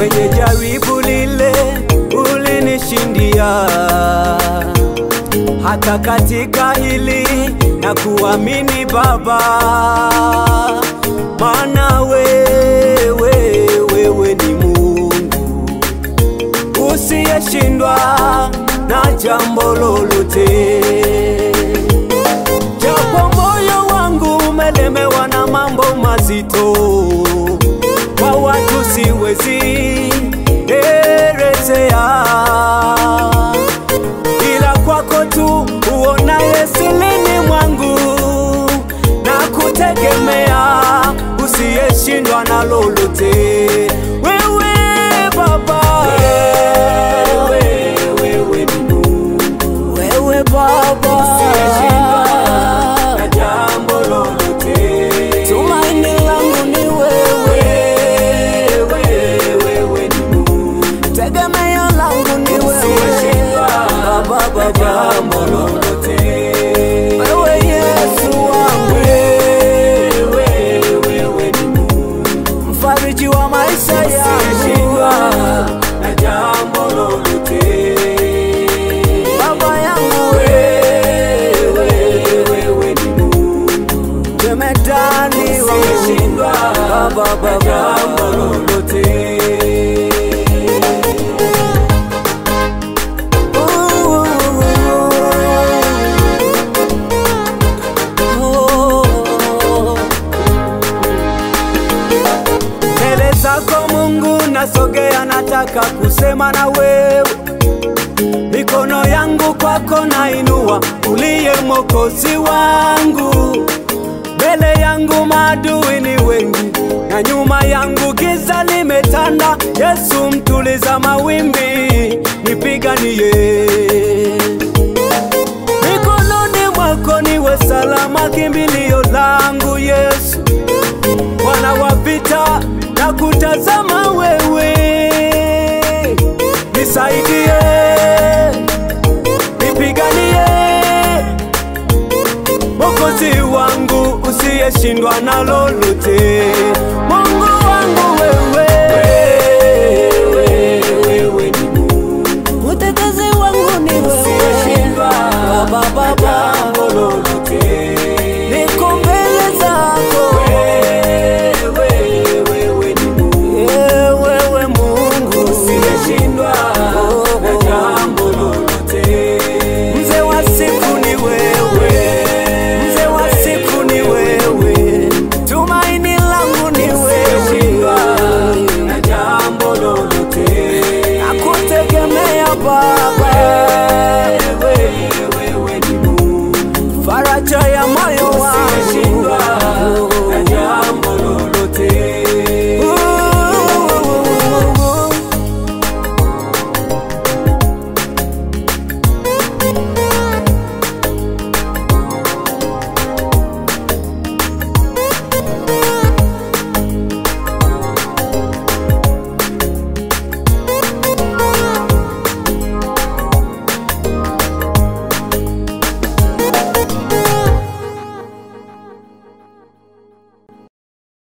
kwenye jaribu lile ulinishindia, hata katika hili na kuamini Baba, maana wewe wewe ni Mungu usiyeshindwa na jambo lolote. Japo moyo wangu umelemewa na mambo mazito, kwa watu siwezi elezea, ila kwako tu uonaye silini mwangu na kutegemea, usiyeshindwa na lolote. Wewe Baba, wewe, wewe ni Mungu, wewe Baba Usiyeshindwa na jambo lolote. Tumaini langu ni wewe, Wewe, wewe ni Mungu, tegemeo langu ni usiyeshindwa wewe, Baba, na Baba, jambo lolote. wewe Yesu wangu, Wewe, wewe ni Mungu, mfariji wa maisha usiyeshindwa yangu, na jambo lolote. Baba yangu, Wewe, wewe ni Mungu, jemedani usiyeshindwa wangu, Baba, na jambo Baba, lolote. Mbele zako Mungu nasogea, nataka kusema na wewe, mikono yangu kwako nainua, uliye mwokozi wangu. Mbele yangu maadui ni wengi, na nyuma yangu giza limetanda. Yesu mtuliza mawimbi, nipiganie mikononi mwako niwe salama, kimbilio langu Yesu. Bwana wa vita na kutazama wewe, nisaidie, nipiganie, Mwokozi wangu usiyeshindwa na lolote.